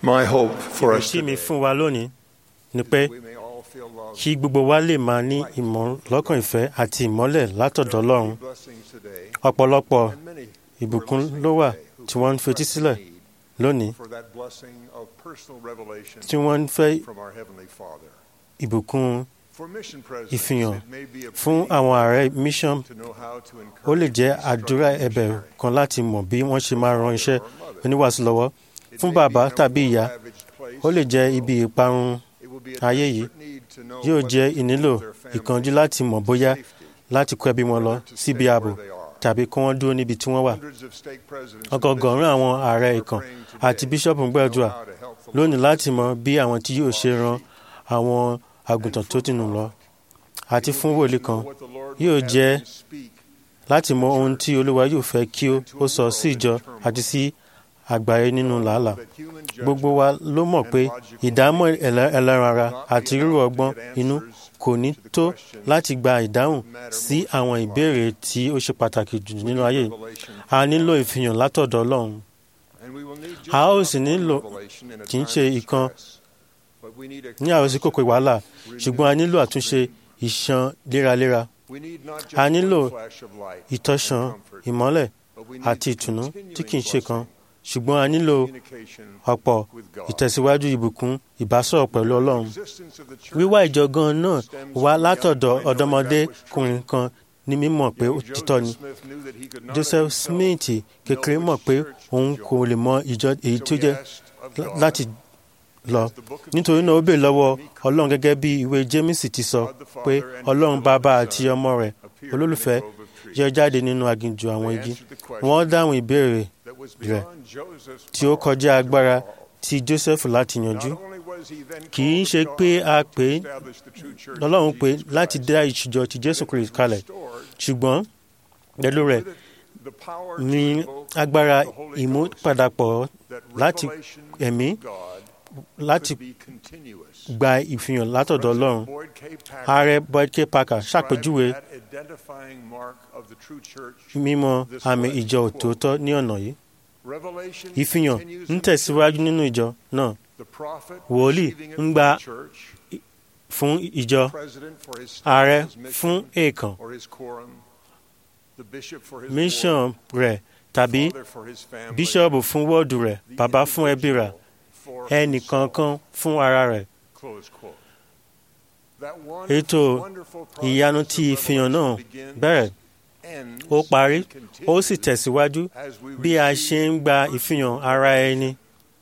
My hope for us ìrètí mi today fún wa lónìí ni pé we may all feel love. kí gbogbo wa lè máa ní ìmọ̀ lọ́kàn ìfẹ́ àti ìmọ́lẹ̀ látọ̀dọ̀ ọlọ́run Blessings today, ọ̀pọ̀lọpọ̀ and many ìbùkún ló wà tí wọ́n ń fetí sílẹ̀ lónìí for that blessing of personal revelation tí wọ́n ń fẹ́ from our Heavenly Father. ìbùkún For mission presidents, ìfihàn it may be a fún plea àwọn ààrẹ mission to know how to ó lè encourage jẹ́ instruct àdúrà ẹ̀bẹ̀ missionary. kan láti mọ̀ bí wọ́n ṣe máa ran iṣẹ́ Or mother. oníwàásù lọ́wọ́ It fún may bàbá be a tàbí more ìyá ravaged place ó lè jẹ́ to ibi go. ìparun It will be a ayé yìí desperate need to know yóò whether jẹ́ to ìnílò move their family ìkánjú láti mọ̀ bóyá safety láti kó ẹbí wọn lọ or to síbi stay ààbò where they are. tàbí kí wọ́n dúró níbi tí wọ́n wà Hundreds of stake presidents and ọgọgọrùn àwọn ààrẹ bishops ìkàn are praying today àti bíṣọ́ọ̀bù ń to gbàdúrà know how to help the lónìí lost láti mọ bí àwọn tí yóò ṣe ran àwọn àgùntàn tó ti nù lọ àti It fún will be wòlíì to kan know what the Lord yóò would have jẹ́ them speak láti mọ ohun tí olúwa yóò fẹ́ kí ó ó sọ sí ìjọ àti sí àgbáyé nínú làálàá that human gbogbo wa ló mọ̀ pé ìdámọ̀ ẹlẹ́- ẹlẹ́ran ara àti rírò ọgbọ́n inú kò ní tó láti gba ìdáhùn sí àwọn ìbéèrè tí ó ṣe pàtàkì jù nínú ayé yìí. revelation, a nílò ìfihàn látọ̀dọ̀ ọlọ́run and we will need just a ó enough sì nílò revelation in a kì í time ṣe of ìkan stress, but we need a ní àròsí kòkò wàhálà renewed ṣùgbọ́n a nílò àtúnṣe ìṣàn léraléra We need not just a nílò one flash of light ìtọ́sàn and comfort, ìmọ́lẹ̀ but we need àti ìtùnú tí kì í ṣe kan continuing ṣùgbọ́n a nílò communication ọ̀pọ̀ with God. ìtẹ̀síwájú ìbùkún ìbásọ̀rọ̀ pẹ̀lú ọlọ́run Existence of the church wíwá ìjọ gan náà stems wá from the látọ̀dọ̀ young boy knowing that was ọ̀dọ́mọdékùnrin true. kan ní mímọ̀ pé Young òtítọ́ ni Joseph Smith knew that he could not joseph himself smith kékeré know mọ̀ which pé church to òun join. kò lè mọ ìjọ èyí So tó he jẹ́ asked of lá- God, láti lọ as the book of nítorí náà ó James bèè lọ́wọ́ said, ọlọ́run gẹ́gẹ́ bí ìwé james ti sọ God the Father pé and his ọlọ́run beloved bàbá Son àti ọmọ rẹ̀ appeared olólùfẹ́ in a grove of trees. yọ jáde nínú aginjù àwọn They igi answered the question wọ́n dáhùn ìbéèrè that was rẹ̀ beyond Joseph's tí ó power kọjá to agbára resolve. ti joseph láti yanjú Not only was he then kì í called ṣe of pé God a to pè é establish the true church of lọ́lọ́run pé Jesus láti Christ, dá ìṣùjọ ti jésù but it kristi was kalẹ̀ restored ṣùgbọ́n pẹ̀lú rẹ̀ with it the power to ní invoke agbára the Holy Ghost, ìmúpadàpọ̀ that láti revelation ẹ̀mí of God láti could be continuous. gba ìfihàn látọ̀dọ̀ ọlọ́run President Boyd K. Packer ààrẹ boyd k parker described ṣàpèjúwe that identifying mark of the true church. mímọ̀ àmì ìjọ òtòótọ́ ní ọ̀nà yìí Revelation ìfihàn continues ń in the tẹ̀síwájú church. nínú ìjọ náà The prophet Wòlíì receiving it ń from gba the church, fún ìjọ president for his staff, ààrẹ his mission, fún èèkàn or his quorum, the bishop for his mission ward, rẹ̀ tàbí father for his family, bíṣọ́ọ̀bù fún wọ́ọ̀dù rẹ̀ the bàbá fún ẹbí rẹ̀ individual for ẹnìkankan himself. fún ara rẹ̀ Close quote. That Ètò wonderful, wonderful ìyanu process ti of ìfihàn náà revelation begins, bẹ̀rẹ̀ ends, ó parí and ó sì continues tẹ̀síwájú as we bí a receive ṣe ń gba personal ìfihàn ara ẹni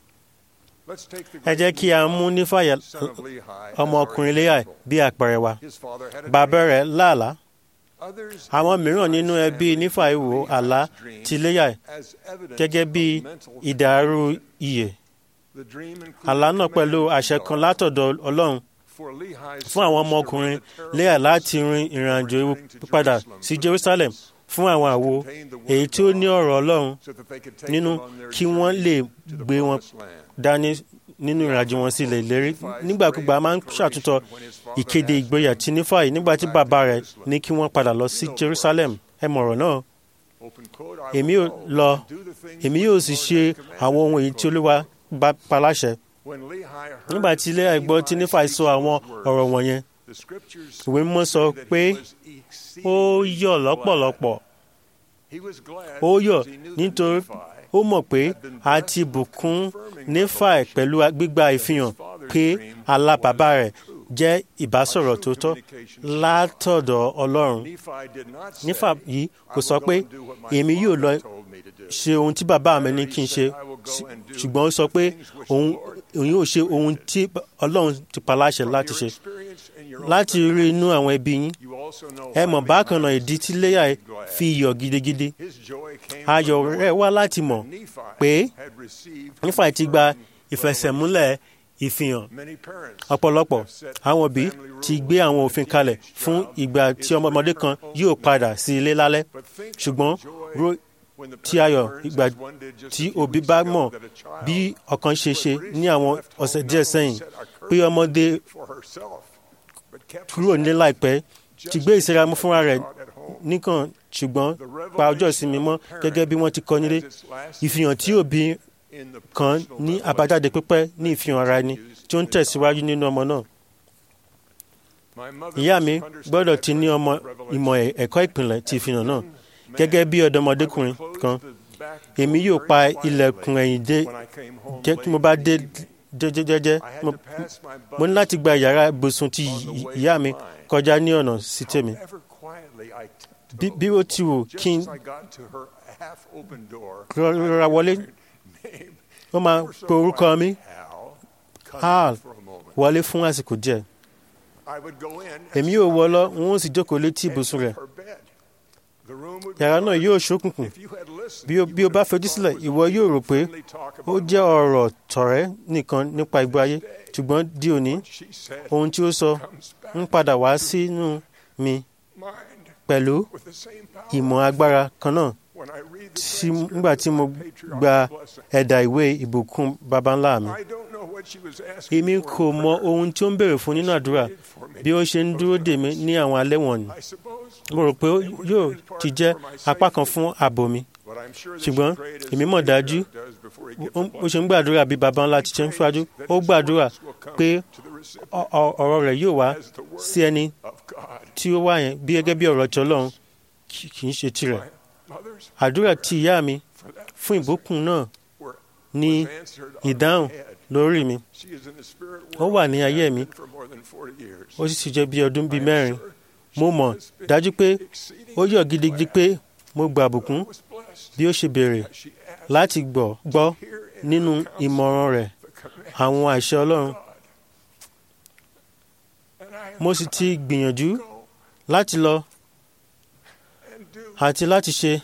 Let's take the ẹ jẹ́ great kí a mú nífàyà son of Lehi as ọmọkùnrin our léyà example. bí àpẹẹrẹ wa His father had a bàbá dream. rẹ̀ láàlá Others àwọn in mìíràn Lehi's nínú ẹbí family nífàyè view wò Lehi's àlá dream ti léyà as evidence gẹ́gẹ́ bí of mental ìdàrú faculty. iyè The dream included àlá náà pẹ̀lú command àṣẹ from kan God látọ̀dọ̀ ọlọ́run for Lehi's fún àwọn sons to ọmọkùnrin run the terrible léyà láti race rin ìrìn àjò ewu returning to padà Jerusalem sí for the jerusalem purpose fún àwọn àwo contained the word èyí of tí ó ní God ọ̀rọ̀ ọlọ́run so that they could take nínú them on their kí wọ́n journey lè to the gbé wọn promised land. dání nínú ìrìnàjò wọn sí ilẹ̀ ìlérí nígbàkúgbà a máa ń ṣàtúntọ̀ ìkéde ìgboyà tí nífàyè nígbà tí bàbá rẹ̀ ní kí wọ́n padà lọ sí jerusalem ẹ mọ̀rọ̀ náà Open quote, "I èmi will ò go lọ and do the things èmi which yóò the sì Lord ṣe hath commanded àwọn ohun me." èyí tí olúwa bá pa láṣẹ When Lehi heard nígbà tí ilé ẹ̀gbọ́n tí nífàyè sọ àwọn ọ̀rọ̀ wọ̀nyẹn the scriptures ìwé mímọ́ sọ say that pé he was ó exceedingly yọ̀ glad. lọ́pọ̀lọpọ̀ He was glad ó yọ̀ because he knew that nítorí Nephi ó mọ̀ pé a ti bùkún nífàì pẹ̀lú gbígba ìfihàn pé àlá bàbá rẹ̀ jẹ́ ìbásọ̀rọ̀ tó tọ́ látọ̀dọ̀ ọlọ́run Nephi did not say, nífà yìí kò "I sọ will pé go and do what my èmi yóò lọ father told me to do." ṣe ohun tí bàbá mi ní kí n ṣe ṣùgbọ́n ó sọ pé òun òun yóò ṣe ohun tí ọlọ́run ti pa láṣẹ From láti your ṣe experience in your own láti family, rí inú àwọn ẹbí yín you also know ẹ why mọ̀ Lehi bákan náà was ìdí tí léyà glad. fi yọ̀ gidigidi His joy came ayọ̀ from rẹ̀ knowing wá láti mọ̀ that Nephi pé had received nífà ti gba confirming ìfẹsẹ̀múlẹ̀ ìfihàn Many parents ọ̀pọ̀lọpọ̀ have set àwọn òbí family ti rules gbé àwọn when a òfin kalẹ̀ teenage fún child ìgbà is tí ọmọdé kan returning yóò home padà sí ilé lálẹ́ But think of ṣùgbọ́n the joy ro when the tí parent ayọ̀ learns, ìgbà as one did just a tí few òbí weeks bá ago, mọ̀ that a child bí ọ̀kan ṣe ṣe who had ní àwọn recently left ọ̀sẹ̀ home díẹ̀ not only sẹ́yìn set a pé curfew ọmọdé for herself, but kept kúrò nílé herself láìpẹ́ ti just gbé as ìsira she mú had fúnra rẹ̀ taught at home. nìkan ṣùgbọ́n The pa ọjọ́ revelation ìsinmi of mọ́ a parent gẹ́gẹ́ bí wọ́n ti kọ́ nílé has its last ìfihàn tí effect òbí in the kan personal ní revelation àbájáde pípẹ́ ní ìfihàn ara ẹni tí ó ń tẹ̀síwájú nínú ọmọ náà. My mother ìyá must mi have understood gbọ́dọ̀ that ti ní ọmọ revelation. ìmọ̀ ẹ̀- ẹ̀kọ́ ìpìlẹ̀ ti ìfihàn náà. Man, gẹ́gẹ́ bí I ọ̀dọ́mọdékùnrin would kan close the back èmi door yóò very pa quietly ilẹ̀kùn ẹ̀yìn dé when I came home jẹ́ late tí mo bá in the dé evening. jẹ́jẹ́jẹ́jẹ́ I had mo to pass my mo ní láti gba yàrá ibùsùn ti on the way ìyá to mi mine. kọjá ní ọ̀nà sí tèmi. However quietly I bí tiptoed, bí ó ti wù just kí n as I got to her half-open door, rọra wọlé name, ó máa ever so pe orúkọ mi Hal, come Hal. in for a moment. wọlé fún àsìkò díẹ̀. I would go in and èmi yóò sit wọ on lọ the n ó sì jókòó létí edge ibùsùn of rẹ̀. her bed. The room would be yàrá náà dark. yóò ṣókùnkùn. If you had listened, bí o you bí o would bá have fojú thought sílẹ̀ it was ìwọ only yóò rò pé friendly talk ó about jẹ́ love. ọ̀rọ̀ tọ̀rẹ́ nìkan nípa ìgbé ayé ṣùgbọ́n di òní What she said ohun tí ó sọ comes back ń padà wá sínú mi mind pẹ̀lú with the same power. ìmọ̀ agbára kan náà When I read the tí transcript nígbà tí of mo my patriarch's gba blessing, ẹ̀dà ìwé ìbùkún baba ńlá mi. I don't know what she was asking èmi for kò in mọ prayer. ohun tí ó ń béèrè fún nínú àdúrà She prayed for me. bí ó ṣe ń dúró dè mí ní àwọn alẹ́ wọ̀nyí. I suppose, mo rò pé ó yóò ti jẹ́ apá kan fún ààbò mi. but I'm sure that ṣùgbọ́n she prayed as èmi a mọ̀ dájú patriarch does before he gives ó a ó ṣe ń gbàdúrà bí baba ńlá ti ṣe ń ṣáájú ó gbàdúrà pé ọ- ọ- ọ̀rọ̀ rẹ̀ yóò wá sí ẹni tí ó wá yẹn bí gẹ́gẹ́ bí ọ̀rọ̀ tí ọlọ́run kì kì í ṣe tirẹ̀. àdúrà tí ìyá mi fún ìbùkún náà ní ìdáhùn lórí mi ó wà ní ayé mi ó sì ti jẹ́ bí ọdún bíi mẹ́rin mo mọ̀ dájú pé ó yọ̀ gidigidi pé mo gba àbùkún bí ó ṣe béèrè láti gbọ́ gbọ́ nínú ìmọ̀ràn rẹ̀ àwọn àṣẹ ọlọ́run mo sì ti gbìyànjú láti lọ àti láti ṣe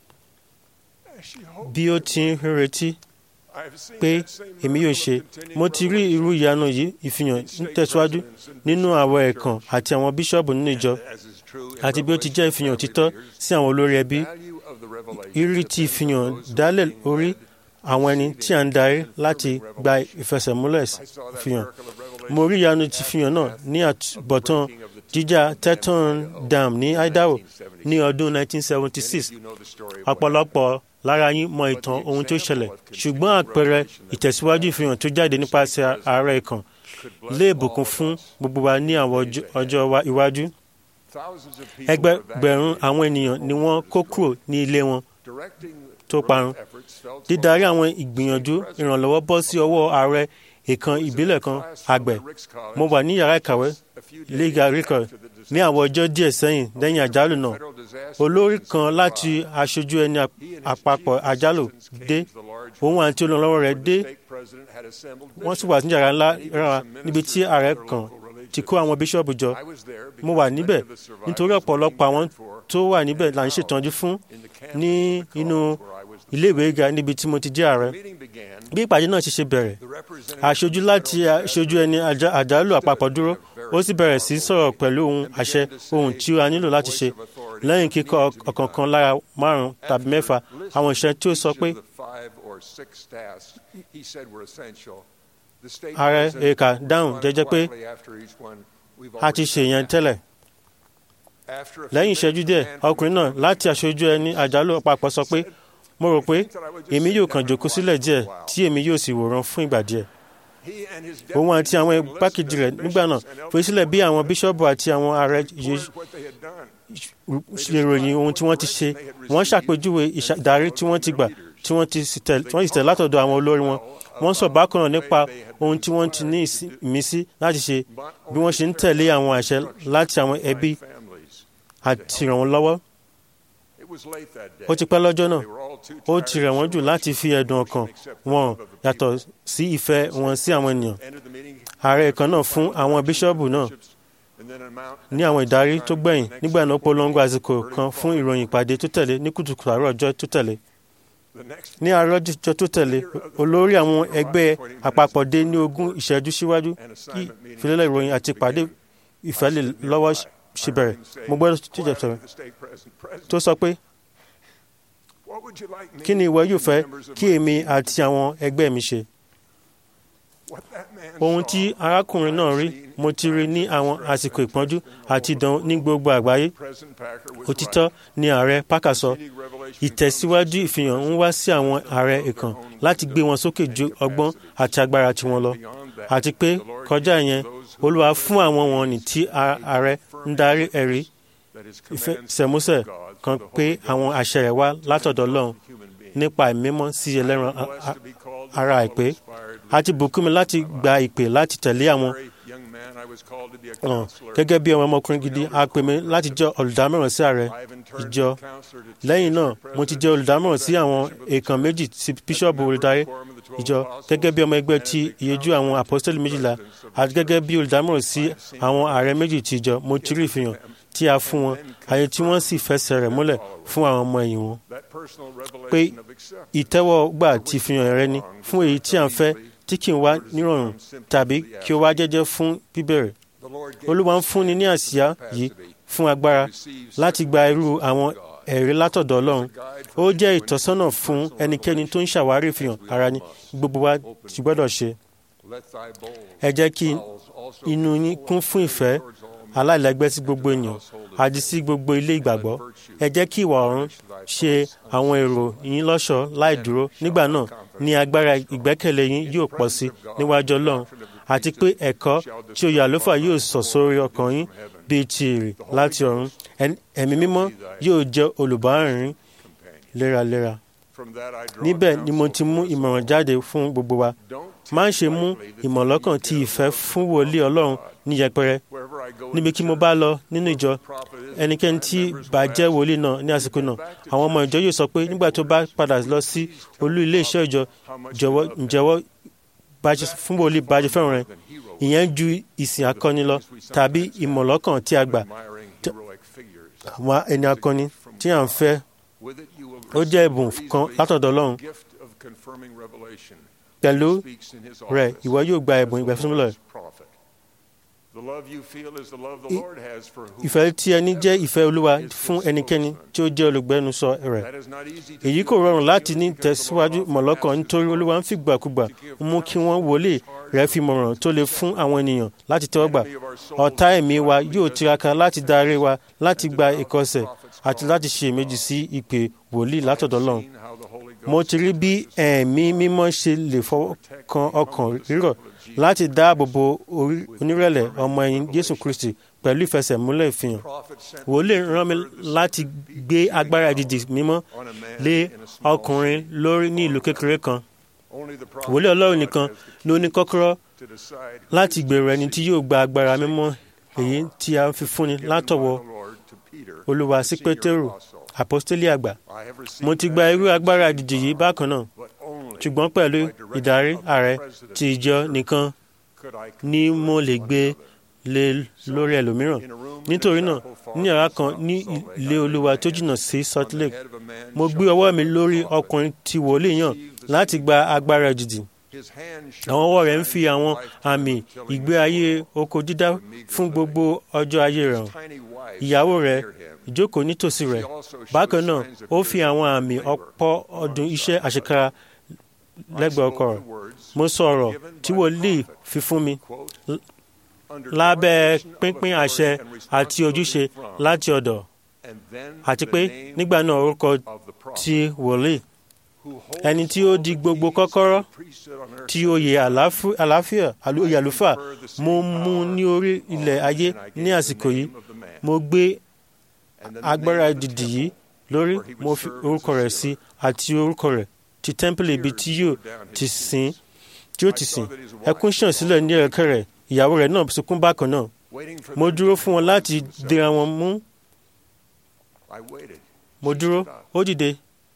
bí ó ti ń retí pé èmi yóò ṣe mo ti rí irú ìyanu yìí ìfihàn ń tẹ̀síwájú nínú àwọn ẹ̀kan àti àwọn bíṣọ́ọ̀bù nínú ìjọ àti bí ó ti jẹ́ ìfihàn òtítọ́ sí àwọn olórí ẹbí ìrírí ti ìfihàn dálẹ̀ orí àwọn ẹni tí a ń darí láti gba ìfẹsẹ̀múlẹ̀ ìfihàn mo rí ìyanu ti ìfihàn náà ní àtúbọ̀tán jíjà teton dam ní idaho ní ọdún 1976 ọ̀pọ̀lọpọ̀ lára yín mọ ìtàn ohun tó ṣẹlẹ̀ ṣùgbọ́n àpẹẹrẹ ìtẹ̀síwájú ìfihàn tó jáde nípasẹ̀ ààrẹ ìkàn lè bùkún fún gbogbo wa ní àwọn ọjọ́- ọjọ́ wa- iwájú ẹgbẹgbẹ̀rún àwọn ènìyàn ni wọ́n kó kúrò ní ilé wọn tó parun dídarí àwọn ìgbìyànjú ìrànlọ́wọ́ bọ́ sí ọwọ́ ààrẹ ìkan ìbílẹ̀ kan àgbẹ̀ mo wà ní yàrá ìkàwé legal record ní àwọn ọjọ́ díẹ̀ sẹ́yìn lẹ́yìn àjálù náà olórí kan láti aṣojú ẹni ap- àpapọ̀ àjálù dé òun àti olùrànlọ́wọ́ rẹ̀ dé wọ́n sì wà ní yàrá ńlá rárá níbi tí ààrẹ kan ti kó àwọn bíṣọ́ọ̀bù jọ mo wà níbẹ̀ nítorí ọ̀pọ̀lọpọ̀ àwọn tó wà níbẹ̀ là ń ṣètọ́jú fún ní inú iléèwé gíga níbi tí mo ti jẹ́ ààrẹ bí ìpàdé náà ti ṣe bẹ̀rẹ̀ aṣojú láti aṣojú ẹni àjà- àjálù àpapọ̀ dúró ó sì bẹ̀rẹ̀ sí í sọ̀rọ̀ pẹ̀lú ohun àṣẹ ohun tí a nílò láti ṣe lẹ́yìn kíkọ ọ̀kọ̀ọ̀kan lára márùn-ún tàbí mẹ́fà àwọn ìṣẹ́ tí ó sọ pé ààrẹ èka dáhùn jẹ́jẹ́ pé a ti ṣe ìyẹn tẹ́lẹ̀ lẹ́yìn ìṣẹ́jú díẹ̀ ọkùnrin náà láti aṣojú ẹni àjálù àpapọ̀ sọ pé mo rò pé èmi yóò kàn jókòó sílẹ̀ díẹ̀ tí èmi yóò sì wòran fún ìgbà díẹ̀ òun àti àwọn igbákejì rẹ̀ nígbà náà fi sílẹ̀ bí àwọn bíṣọ́ọ̀bù àti àwọn ààrẹ yìí ṣe ròyìn ohun tí wọ́n ti ṣe wọ́n ṣàpèjúwe ìdarí tí wọ́n ti gbà tí wọ́n ti sì tẹ̀ tí wọ́n sì tẹ̀ látọ̀dọ̀ àwọn olórí wọn wọ́n sọ bákan náà nípa ohun tí wọ́n ti ní ìsí- ìmísí láti ṣe bí wọ́n ṣe ń tẹ̀lé àwọn àṣẹ láti àwọn ẹbí àti ràn wọ́n lọ́wọ́ ó ti pẹ́ lọ́jọ́ náà ó ti rẹ̀ wọ́n jù láti fi ẹ̀dùn ọkàn wọn hàn yàtọ̀ sí ìfẹ́ wọn sí àwọn ènìyàn ààrẹ kan náà fún àwọn bíṣọ́ọ̀bù náà ní àwọn ìdarí tó gbẹ̀yìn nígbà náà polongo àsìkò kan fún ìròyìn ìpàdé tó tẹ̀lé ní kùtùkùtù àárọ̀ ọjọ́ tó tẹ̀lé ní àárọ̀ ọjọ́ tó tẹ̀lé olórí àwọn ẹgbẹ́ àpapọ̀ dé ní ogún ìṣẹ́jú síwájú kí ìfilélẹ̀ ìròyìn àti ìpàdé ìfẹ́lẹ̀ lọ́wọ́ ṣe bẹ̀rẹ̀ mo gbọ́dọ̀ tó jẹ́ sọ̀rọ̀ tó sọ pé kí ni ìwọ yóò fẹ́ kí èmi àti àwọn ẹgbẹ́ mi ṣe ohun tí arákùnrin náà rí mo ti rí ní àwọn àsìkò ìpọ́njú àti ìdánwò ní gbogbo àgbáyé òtítọ́ ni ààrẹ Parker sọ ìtẹ̀síwájú ìfihàn ń wá sí àwọn ààrẹ ìkàn láti gbé wọn sókè ju ọgbọ́n àti agbára tiwọn lọ àti pé kọjá yẹn olúwa fún àwọn wọ̀nnì tí ààrẹ ń darí ẹ̀rí ìfẹsẹ̀músẹ̀ kan pé àwọn àṣẹ rẹ̀ wá látọ̀dọ̀ Ọlọ́run nípa ìmímọ́ sí ẹlẹ́ran ara àìpé àti bùkún mi láti gba ìpè láti tẹ̀lé àwọn hàn gẹ́gẹ́ bí ọmọ ọmọkùnrin gidi a pè mí láti jẹ́ olùdámọ̀ràn sí ààrẹ ìjọ lẹ́yìn náà mo ti jẹ́ olùdámọ̀ràn sí àwọn èèkàn méjì sí bíṣọ́ọ̀bù olùdarí ìjọ gẹ́gẹ́ bí ọmọ ẹgbẹ́ ti ìyẹjú àwọn àpọ́sítélì méjìlá àti gẹ́gẹ́ bí olùdámọ̀ràn sí àwọn ààrẹ méjì ti ìjọ mo ti rí ìfihàn tí a fún wọn àyè tí wọ́n sì fẹsẹ̀ rẹ̀ múlẹ̀ fún àwọn ọmọ ẹ̀yìn wọn pé ìtẹ́wọ́gbà ti fihàn rẹ ni fún èyí tí à ń fẹ́ tí kì í wá nírọ̀rùn tàbí kí ó wá jẹ́jẹ́ fún bíbẹ̀rẹ̀ olúwa ń fúnni ní àsíá yìí fún agbára láti gba irú àwọn ẹ̀rí látọ̀dọ̀ ọlọ́run ó jẹ́ ìtọ́sọ́nà fún ẹnikẹ́ni tó ń ṣàwárí ìfihàn ara ní gbogbo wa ti gbọ́dọ̀ ṣe ẹ jẹ́ kí inú yín kún fún ìfẹ́ aláìlẹ́gbẹ́ sí gbogbo ènìyàn àti sí gbogbo ilé ìgbàgbọ́ ẹ jẹ́ kí ìwà ọ̀run ṣe àwọn èrò yín lọ́ṣọ̀ọ́ láì dúró nígbà náà ní agbára ìgbẹ́kẹ̀lé yín yóò pọ̀ sí níwájú ọlọ́run àti pé ẹ̀kọ́ tí oyè àlùfáà yóò sọ̀ sórí ọkàn yín bíi ti èrè láti ọ̀run ẹ̀mí mímọ́ yóò jẹ́ olùbárìn léraléra níbẹ̀ ni mo ti mú ìmọ̀ràn jáde fún gbogbo wa má ṣe mú ìmọ̀lọ́kàn ti ìfẹ́ fún wòlíì ọlọ́run ní yẹpẹrẹ níbi kí mo bá lọ nínú ìjọ ẹnikẹ́ni tí bá jẹ́ wòlíì náà ní àsìkò náà àwọn ọmọ ìjọ yóò sọ pé nígbà tó bá padà lọ sí olú ilé iṣẹ́ ìjọ jọ̀wọ́ ǹjẹ́wọ́ fún wòlíì bàjẹ́ fẹ́ràn rẹ̀ ìyẹn ju ìsìn akọni lọ tàbí ìmọ̀lọ́kàn tí a gbà àwọn ẹni akọni tí à ń fẹ́ ó jẹ́ ẹ̀bùn kan látọ̀dọ̀ Ọlọ́run pẹ̀lú rẹ̀ ìwọ yóò gba ẹ̀bùn ìgbàfúnmílẹ̀ ìfẹ́ tí ẹni jẹ́ ìfẹ́ Olúwa fún ẹnikẹ́ni tí ó jẹ́ olùgbẹ́nusọ rẹ̀ èyí kò rọrùn láti ní tẹ̀síwájú mọ̀lọ́kàn nítorí Olúwa ń fìgbàkúgbà mú kí wọ́n wọlé rẹ̀ fi mọ̀ràn tó lè fún àwọn ènìyàn láti tẹ́wọ́gbà ọ̀tá ẹ̀mí wa yóò tiraka láti darí wa láti gba ìkọsẹ̀ àti láti ṣe èméjì sí ìpè wòlíì látọ̀dọ̀ Ọlọ́run mo ti rí bí ẹ̀mí mímọ́ ṣe lè fọwọ́ kan ọkàn rírọ̀ láti dáàbò bo onírẹ̀lẹ̀ ọmọ ẹ̀yìn Jésù Kristi pẹ̀lú ìfẹsẹ̀múlẹ̀ ìfihàn wòlíì rán mi láti gbé agbára ìdìdì mímọ́ lé ọkùnrin lórí ní ìlú kékeré kan wòlíì Ọlọ́run nìkan ló ní kọ́kọ́rọ́ láti gbèrò ẹni tí yóò gba agbára mímọ́ èyí tí a fi fúnni látọwọ́ Olúwa sí Pétérù àpọ́stélì àgbà mo ti gba irú agbára ìdìdì yìí bákan náà ṣùgbọ́n pẹ̀lú ìdarí ààrẹ ti ìjọ nìkan ni mo lè gbé lé lórí ẹlòmíràn nítorí náà ní yàrá kan ní ilé olúwa tó jìnnà sí Salt Lake mo gbé ọwọ́ mi lórí ọkùnrin tí wòlíì yàn láti gba agbára ìdìdì àwọn ọwọ́ rẹ̀ ń fi àwọn àmì ìgbé ayé oko dídá fún gbogbo ọjọ́ ayé rẹ̀ hàn ìyàwó rẹ̀ ìjókòó nítòsí rẹ̀ bákan náà ó fi àwọn àmì ọ̀pọ̀ ọdún iṣẹ́ àṣekára lẹ́gbẹ̀ẹ́ ọkọ rẹ̀ mo sọ ọ̀rọ̀ tí wòlíì fi fún mi lábẹ́ pínpín àṣẹ àti ojúṣe láti ọ̀dọ̀ àti pé nígbà náà orúkọ ti wòlíì ẹni tí ó di gbogbo kọ́kọ́rọ́ tí oyè àlàáfíà oyè àlùfáà mo mú ní orí ilẹ̀ ayé ní àsìkò yìí mo gbé agbára dìdì yìí lórí mo fi orúkọ rẹ̀ sí àti orúkọ rẹ̀ ti tẹ́ḿpìlì ibi tí yóò ti sìn tí yóò ti sìn ẹkún ṣàn sílẹ̀ ní ẹ̀kẹ́ rẹ̀ ìyàwó rẹ̀ náà sunkún bákan náà mo dúró fún wọn láti dira wọn mú mo dúró ó dìde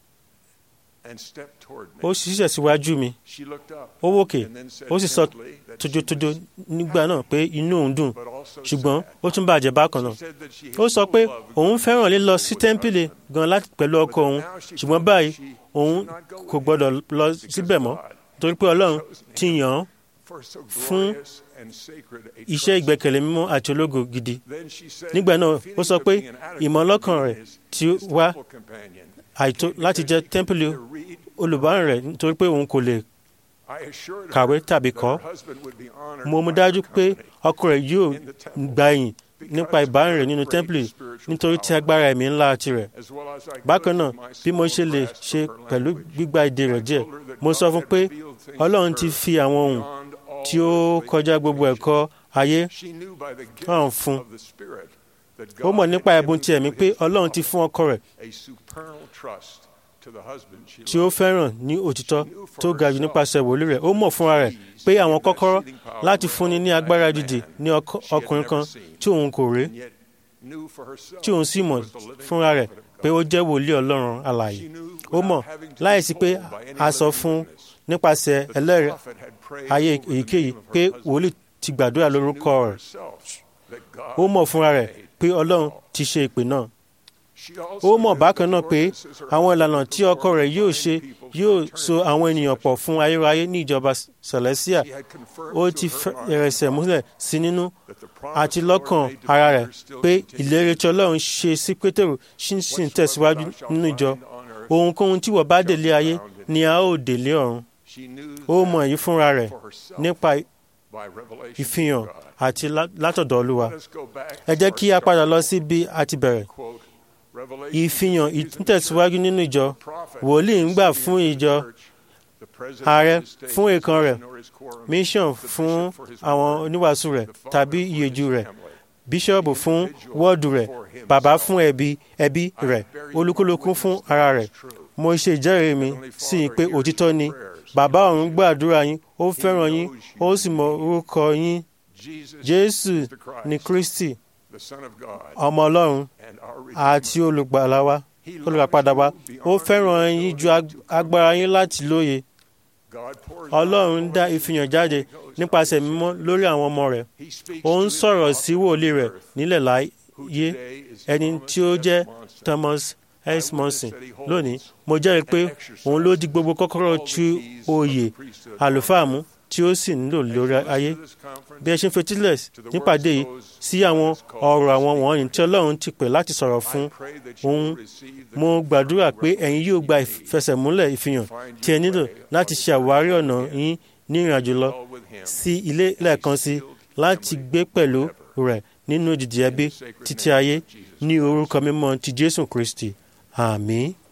ó sì ṣiṣẹ́ síwájú mi ó wòkè ó sì sọ tójótójó nígbà náà pé inú òun dùn ṣùgbọ́n ó tún bàjẹ́ bákan náà ó sọ pé òun fẹ́ràn lílọ sí tẹ́ḿpìlì gan láti pẹ̀lú ọkọ òun ṣùgbọ́n báyìí òun kò gbọ́dọ̀ lọ síbẹ̀ mọ́ torí pé Ọlọ́run ti yàn án fún iṣẹ́ ìgbẹ́kẹ̀lé mímọ́ àti ológo gidi nígbà náà ó sọ pé ìmọ̀lọ́kàn rẹ̀ ti wá àìtó láti jẹ́ tẹ́ḿpìlì olùbárìn rẹ̀ nítorí pé òun kò lè kàwé tàbí kọ́ mo mú dájú pé ọkọ rẹ̀ yóò gba ìyìn nípa ìbárin rẹ̀ nínú tẹ́ḿpìlì nítorí tí agbára ẹ̀mí ńlá tirẹ̀. bákan náà bí mo ṣe lè ṣe pẹ̀lú gbígba èdè rẹ̀ díẹ̀ mo sọ fún pé ọlọ́run ti fi àwọn ohun tí ó kọjá gbogbo ẹ̀kọ́ ayé hàn fún ó mọ̀ nípa ẹ̀bùn ti ẹ̀mí pé ọlọ́run ti fún ọkọ rẹ̀ tí ó fẹ́ràn ní òtítọ́ tó ga jù nípasẹ̀ wòlíì rẹ̀ ó mọ̀ fúnra rẹ̀ pé àwọn kọ́kọ́rọ́ láti fúnni ní agbára dìde ní ọkùnrin kan tí òun kò rí tí òun sì mọ̀ fúnra rẹ̀ pé ó jẹ́ wòlíì ọlọ́run alààyè ó mọ̀ láìsí pé a sọ fún nípasẹ̀ ẹlẹ́rìí ayé èyíkéyìí pé wòlíì ti gbàdúrà lórúkọ rẹ̀ ó mọ̀ fúnra rẹ̀ pé ọlọ́run ti ṣe ìpè náà ó mọ̀ bákan náà pé àwọn ìlànà tí ọkọ rẹ̀ yóò ṣe yóò so àwọn ènìyàn pọ̀ fún ayérayé ní ìjọba celestia ó ti fẹ̀rẹ̀sẹ̀ múlẹ̀ sí nínú àti lọ́kàn ara rẹ̀ pé ìlérí tí ọlọ́run ṣe sí pétérù sì ń tẹ̀síwájú nínú ìjọ ohunkóhun tí wọ́n bá délé ayé ni a ó délé ọ̀run ó mọ̀ èyí fúnra rẹ̀ nípa ìfihàn àti látọ̀dọ̀ olúwa ẹ jẹ́ kí a padà lọ sí bí a ti bẹ̀rẹ̀ ìfihàn ìtẹ̀síwájú nínú ìjọ wòlíì ń gbà fún ìjọ ààrẹ fún èèkàn rẹ̀ mission fún àwọn oníwàásù rẹ̀ tàbí ìyèjú rẹ̀ bíṣọ́ọ̀bù fún wọ́ọ̀dù rẹ̀ bàbá fún ẹbí ẹbí rẹ̀ olúkúlùkù fún ara rẹ̀ mo ṣe ìjẹ́rìí mi sí i pé òtítọ́ ni bàbá ọ̀run gbàdúrà yín ó fẹ́ràn yín ó sì mọ orúkọ yín jésù ni kristi ọmọ ọlọ́run àti olùgbàlà wa olùràpadà wa ó fẹ́ràn yín ju agbára yín láti lóye ọlọ́run dá ìfihàn jáde nípasẹ̀ mímọ́ lórí àwọn ọmọ rẹ̀ ó ń sọ̀rọ̀ sí wòlíì rẹ̀ nílẹ̀ láyé ẹni tí ó jẹ́ thomas s monson lónìí mo jẹ́rìí pé òun ló di gbogbo kọ́kọ́rọ́ tí oyè àlùfáà mú tí ó sì nílò lórí ayé bí ẹ ṣe ń fetílẹ̀ nípàdé yìí sí àwọn ọ̀rọ̀ àwọn wọ̀nyí tí ọlọ́run ti pè láti sọ̀rọ̀ fún òun mo gbàdúrà pé ẹ̀yin yóò gba ìfẹsẹ̀múlẹ̀ ìfihàn tí ẹ nílò láti ṣe àwárí ọ̀nà yín ní ìrìnàjò lọ sí ilé lẹ́ẹ̀kan sí láti gbé pẹ̀lú rẹ̀ nínú ìdìdì ẹbí títí ayé ní orúkọ mímọ́ ti jésù kristi àmín.